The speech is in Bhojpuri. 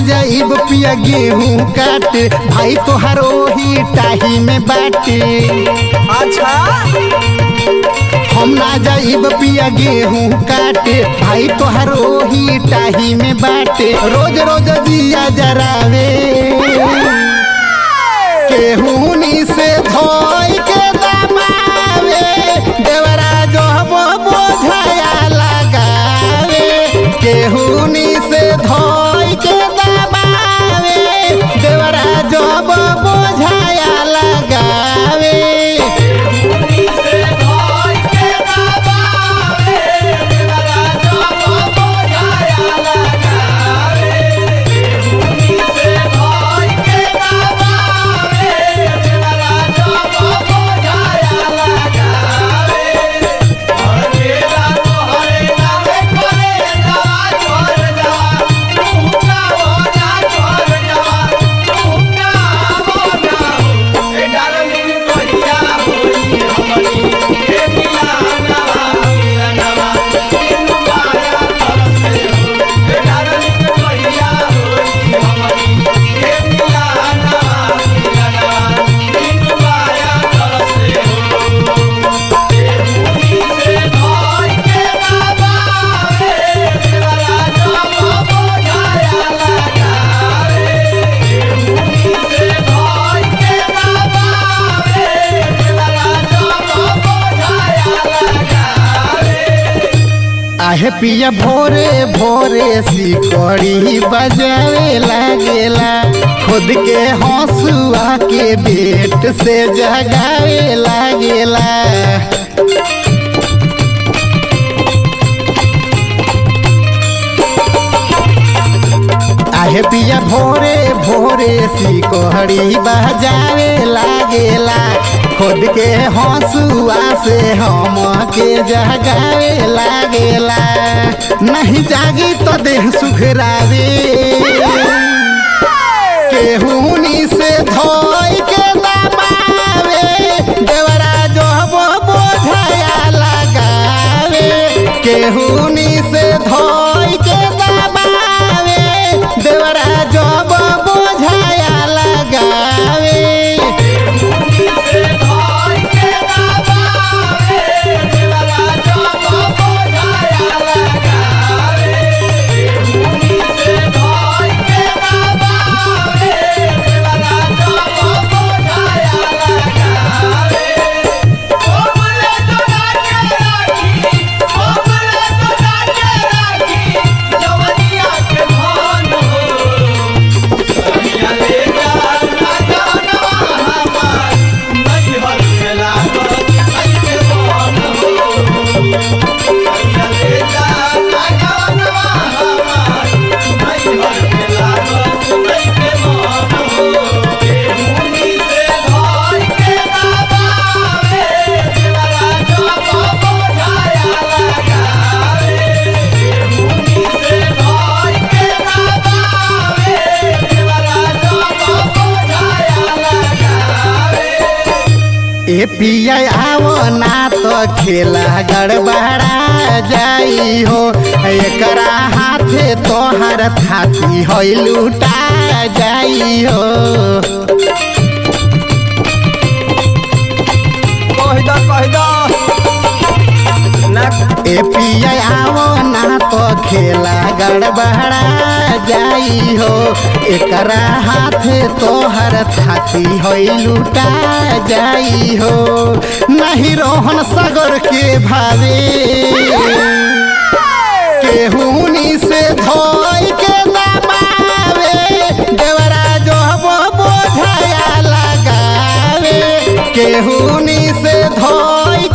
जाइब पिया गेहूं काटे भाई तोहार ओही टाही में बाटे अच्छा हम ना जाइब पिया गेहूं काटे भाई तोहार ओही टाही में बाटे रोज रोज दिया जरावे केहूनी से धोई के दबावे देवरा जो बोझाया लगावे केहूनी से धोई के दबावे देवरा जो बोझाया लगावे आहे पिया भोरे भोरे सिकड़ी बजावे लागेला खुद के हंसुआ के बेट से जगावे लागेला आहे पिया भोरे भोरे सिकड़ी बजावे लागेला खुद के हंसुआ से हम के जगावे लागेला नहीं जागी तो देह सुखरावे केहूनी से धोई के दबावे देवरा जो बोझाया लगावे केहूनी से धोई के दबावे देवरा जो बोझाया लगावे ए पिया आवो ना तो खेला गड़बड़ा जाई हो एकरा हाथे तोहर थाती हो लूटा जाई हो कह दो कह दो ना ए पिया आवो ना तो खेला गड़बड़ा जाई हो एकरा हाथे तोहर थाती हो लूटा जाई हो नहीं रोहन सागर के भावे केहूनी से धोई के दबावे देवरा जो बोझाया लगावे केहूनी से धोई